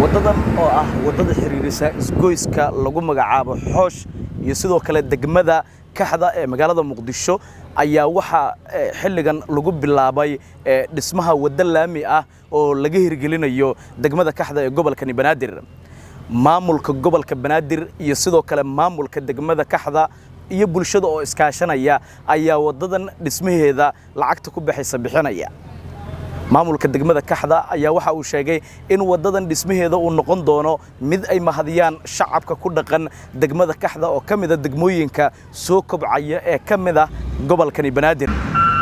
waddadan oo ah waddada xiriirisa isgoyska lagu magacaabo xoosh iyo sidoo kale degmada kaxda ee magaalada muqdisho ayaa waxaa xilligan lagu bilaabay dhismaha waddo laami ah oo laga hirgelinayo degmada kaxda ee gobolkani banaadir maamulka gobolka banaadir iyo sidoo kale maamulka degmada kaxda iyo bulshada oo iskaashanaya ayaa waddadan dhismaheeda lacagta ku baxaysa bixinaya maamulka degmada kaxda ayaa waxa uu sheegay in waddadan dhismaheeda uu noqon doono mid ay mahadiyaan shacabka ku dhaqan degmada kaxda oo ka mida degmooyinka soo kobcaya ee ka mid ah gobolkani banaadir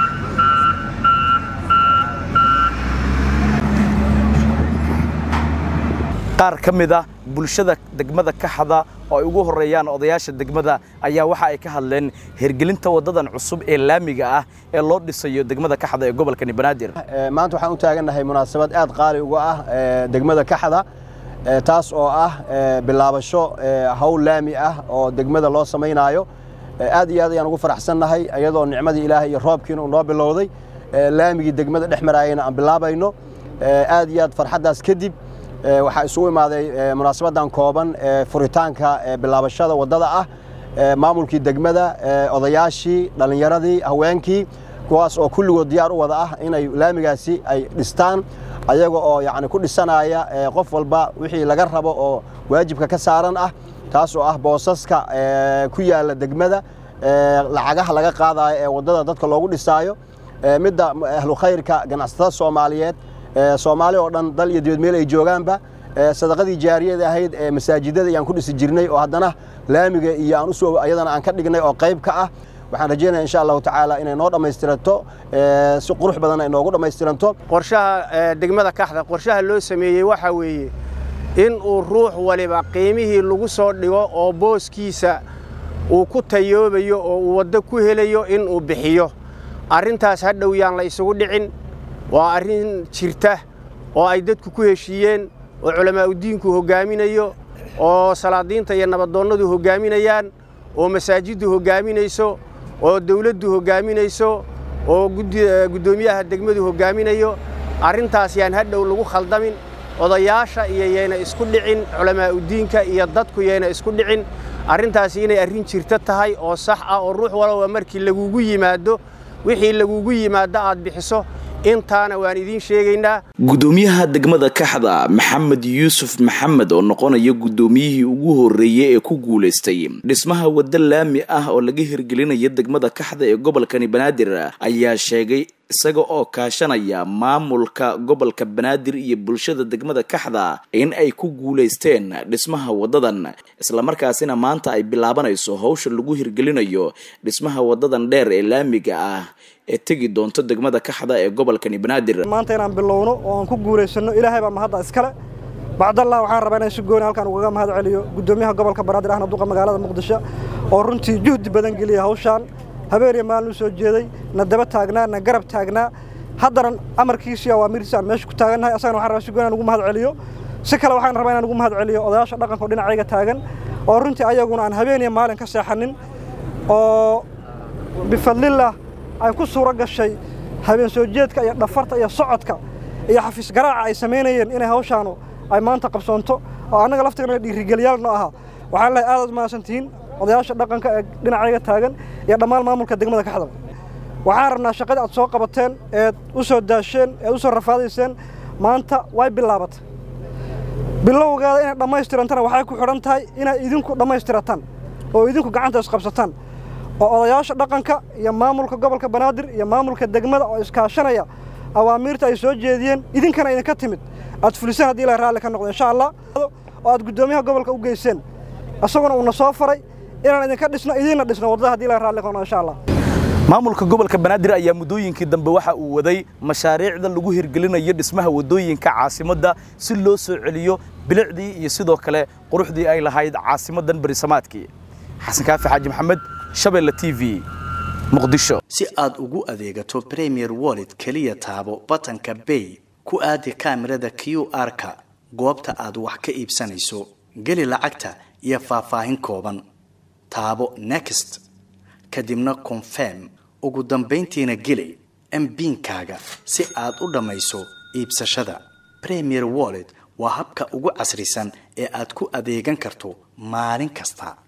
qaar ka mid ah bulshada degmada kaxda oo ay ugu horeeyaan odayaasha degmada ayaa waxa ay ka hadleen hirgelinta waddadan cusub ee laamiga ah ee loo dhisayo degmada kaxda ee gobolkani banaadir maanta waxaan u taagannahay munaasabad aad qaali uga ah degmada kaxda taas oo ah bilaabasho hawl laami ah oo degmada loo samaynaayo aad iyo aad ayaan ugu faraxsannahay iyadoo nicmadii ilaahay iyo roobkiina uu noo bilowday laamigii degmada dhex maraayana aan bilaabayno aad iyo aad farxaddaas kadib waxaa isugu imaaday munaasabadan kooban ee furitaanka bilaabashada waddada ah maamulkii degmada odayaashii dhallinyaradii haweenkii kuwaas oo kulligood diyaar u wada ah inay laamigaasi ay dhistaan ayaga oo yani ku dhisanaya qof walba wixii laga rabo oo waajibka ka saaran ah taas oo ah boosaska ku yaalla degmada lacagaha laga qaadayo ee waddada dadka loogu dhisaayo midda ahlu khayrka ganacsatada soomaaliyeed soomaali oo dhan dal iyo dibad meel ay joogaanba sadaqadii jaariyada ahayd ee masaajidada ayaan ku dhisi jirnay oo haddana laamiga iyo aan usoo ayadana aan ka dhignay oo qayb ka ah waxaan rajeynaya insha allahu tacaala inay noo dhammaystiranto si qurux badan ay noogu dhammaystiranto qorshaha degmada kaxda qorshaha loo sameeyey waxaa weeye in uu ruux waliba qiimihii lagu soo dhigo oo booskiisa uu ku tayoobayo oo uu waddo ku helayo in uu bixiyo arrintaas hadhow yaan la isugu dhicin waa arrin jirta oo ay dadku ku heshiiyeen oo culamaauddiinku hoggaaminayo oo salaadiinta iyo nabadoonnadu hoggaaminayaan oo masaajiddu hoggaaminayso oo dawladdu hoggaaminayso oo guddoomiyaha degmadu hoggaaminayo arrintaas yaan hadhow lagu khaldamin odayaasha iyo yayna isku dhicin culamaauddiinka iyo dadku yayna isku dhicin arrintaasi inay arrin jirto tahay oo sax ah oo ruux walba markii lagugu yimaado wixii lagugu yimaado aad bixiso intaana waan idiin sheegaynaa guddoomiyaha degmada kaxda maxamed yuusuf maxamed oo noqonaya guddoomiyihii ugu horreeyey ee ku guulaystay dhismaha waddo laami ah oo laga hirgelinayo degmada kaxda ee gobolkani banaadir ayaa sheegay isaga oo kaashanaya maamulka gobolka banaadir iyo bulshada degmada kaxda in ay ku guulaysteen dhismaha waddadan islamarkaasina maanta ay bilaabanayso howsha lagu hirgelinayo dhismaha waddadan dheer ee laamiga ah ee tegi doonto degmada kaxda ee gobolkani banaadir maanta inaan bilowno oo aan ku guulaysano ilaahay baa mahadda iskale bacdallah waxaan rabaa inaan si gooni halkaan ugaga mahad celiyo guddoomiyaha gobolka banaadir ahna duqa magaalada muqdisho oo runtii juhdi badan geliya hawshaan habeen iyo maalin u soo jeeday na daba taagnaa na garab taagnaa haddana amarkiisii awaamiirtiisi aan meesha ku taagannahay asagana waxaan rabaa si gooni aan ugu mahad celiyo si kale waxaan rabaa inaan ugu mahad celiyo odayaasha dhaqanka oo dhinacayga taagan oo runtii ayaguna aan habeen iyo maalin ka seexanin oo bifadlillah ay ku suuro gashay habeen soo jeedka iyo dhafarta iyo socodka iyo xafiis garaaca ay samaynayeen inay hawshaanu ay maanta qabsoonto oo annaga laftigana dhiirigeliyaal noo ahaa waxaan lehay aadaad mahadsantihiin odayaasha dhaqanka ee dhinacayga taagan iyo dhammaan maamulka degmada kaxdaba waxaan rabnaa shaqadii aad soo qabateen eed u soo daasheen eed u soo rafaadayseen maanta way bilaabatay bilowgeeda inay dhammaystirantana waxay ku xidhan tahay inay idinku dhammaystirataan oo idinku gacanta isqabsataan oo odayaasha dhaqanka iyo maamulka gobolka banaadir iyo maamulka degmada oo iskaashanaya awaamiirta ay soo jeediyeen idinkana idinka timid aad fuliseen haddii ilahay raalli ka noqdo insha allah oo aad guddoomiyaha gobolka u geyseen isaguna uuna soo faray inaan idinka dhisno idiinna dhisno waddada hadii ilahay raalli ka noqdo insha allah maamulka gobolka banaadir ayaa muddooyinkii dambe waxa uu waday mashaariicda lagu hirgelinayo dhismaha waddooyinka caasimadda si loo soo celiyo bilicdii iyo sidoo kale quruxdii ay lahayd caasimaddan berisamaadkii xasan kaafi xaaji maxamed shabeelle t v muqdisho si aad ugu adeegato premier wallet keliya taabo batanka bay ku aadi kaamirada q r-ka goobta aad wax ka iibsanayso geli lacagta iyo faahfaahin kooban taabo next kadibna confirm ugu dambayntiina geli mbiinkaaga si aad u dhammayso iibsashada premier wallet waa habka ugu casrisan ee aad ku adeegan karto maalin kasta